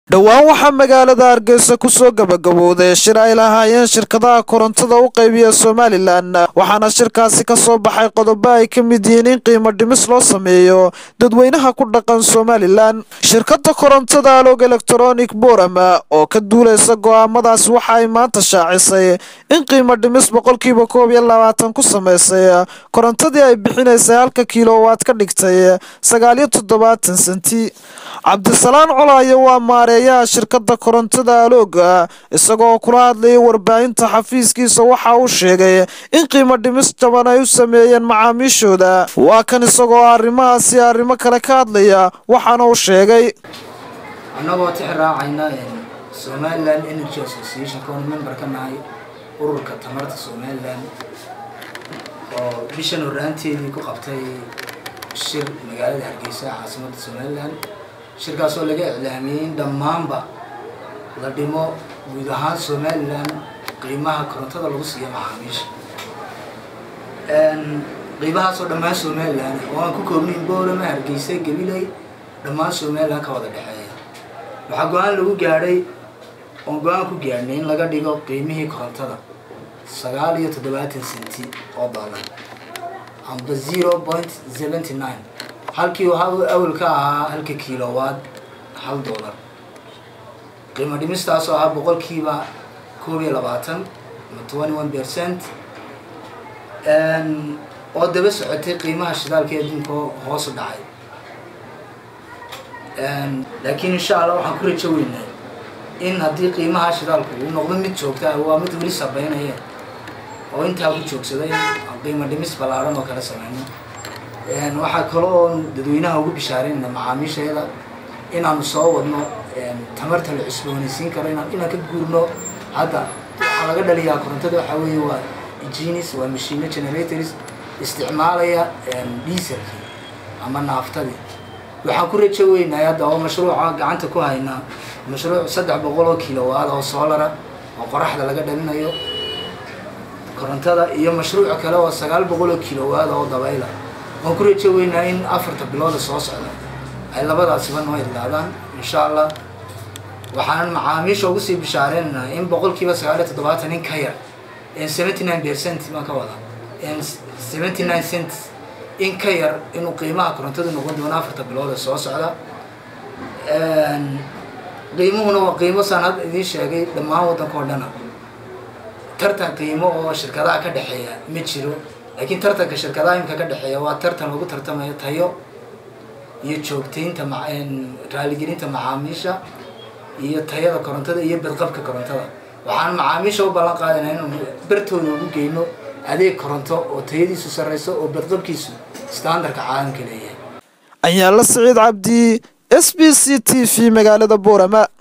dhowaan waxaa magaalada hargeysa kusoo gabagabowday shir ay lahaayeen shirkadaha korontada u qaybiya somalilan waxaana shirkaasi ka soo baxay qodobo ay ka mid yihiin in qiimo dhimis loo sameeyo dadweynaha ku dhaqan somalilan shirkada korontada alog electronic borama oo ka duuleysa go-aamadaas waxa ay maanta shaacisay in qiimo dhimis boqolkiiba koob iyo labaatan ku sameysay korontadii ay bixinaysay halka kiilowaad ka dhigtay sagaal iyo toddobaatan senti cabdisalaan colaayo waa maareeyaha shirkada korontada alooga isagoo kula hadlayay warbaahinta xafiiskiisa waxa uu sheegay in qiimo dhimis jaban ay u sameeyeen macaamiishooda waa kan isagoo arrimahaasi arrimo kale ka hadlaya waxaana uu sheegay annagoo tix raacayna somalilan energy association koon member ka nahay ururka tamarta somalilan oo bishan horaanteedii ku qabtay shir magaalada hargeysa caasimadda somalilan shirkaasoo laga iclaamiyey in dhammaanba la dhimo guud ahaan somalilan qiimaha korontada lagu siiya macaamiisha qiimahaasoo dhammaan somalilan oo aan ku koobnayn boorama hargeysa gabiley dhammaan somalilan ka wada dhexeeya waxaa go-aan lagu gaadhay oon go-aan ku gaadhnay in laga dhigo qiimihii korontada sagaal iyo toddobaatan senti oo dollar amba zero point seventy nine halkii awal ka ahaa halka kiilowaad hal dollar qiimo dhimistaasoo ahaa boqolkiiba koob iyo labaatan ama twenty one percent oo daba socotay qiimaha shidaalka ee adduunka hoos u dhacay laakiin insha allah waxaan ku rajo weynay in haddii qiimaha shidaalku uu noqdo mid joogta waa mid weli sabeynaya oo intaa ku joogsaday qiimo dhimis ballaaran oo kala sameyno waxaa kale oo dadweynaha ugu bishaaraynana macaamiishayada inaanu soo wadno tamarta la cusboonaysiin karo inaan ka guurno hadda waxaa laga dhaliyaa korontada waxaa weeye waa egenis waa mashino generators isticmaalaya dieselkii ama naaftadii waxaan ku rajo weynahay hadda oo mashruuca gacanta ku haynaa mashruuc saddex boqol oo kilowaad oo soolara oo qoraxda laga dhalinayo korontada iyo mashruuc kale oo sagaal boqol oo kilowaad oo dabayla waan ku rajo weynaa in afarta bilooda soo socda ay labadaasiba noo idlaadaan insha allah waxaan macaamiisha ugu sii bishaareynaa in boqolkiiba sagaal iyo toddobaatan in ka yar seventy nine percent baan ka wada seventy nine cent in ka yar inuu qiimaha korontadu noqon doono afarta bilooda soo socda qiimuhuna waa qiimo saan hadda idiin sheegay dhammaan waddanka oo dhana tartan qiimo oo shirkadaha ka dhexeeya ma jiro laakiin tartanka shirkadaha imika ka dhexeeya waa tartan lagu tartamayo tayo iyo joogtaynta raaligelinta macaamiisha iyo tayada korontada iyo badqabka korontada waxaan macaamiisha u ballan qaadayna inuu bartooda ugu geyno adeeg koronto oo tayadiisu sarreyso oo badqabkiisu standarka caalamka leeyahay ayaala siciid cabdi s b c t v magaalada boorama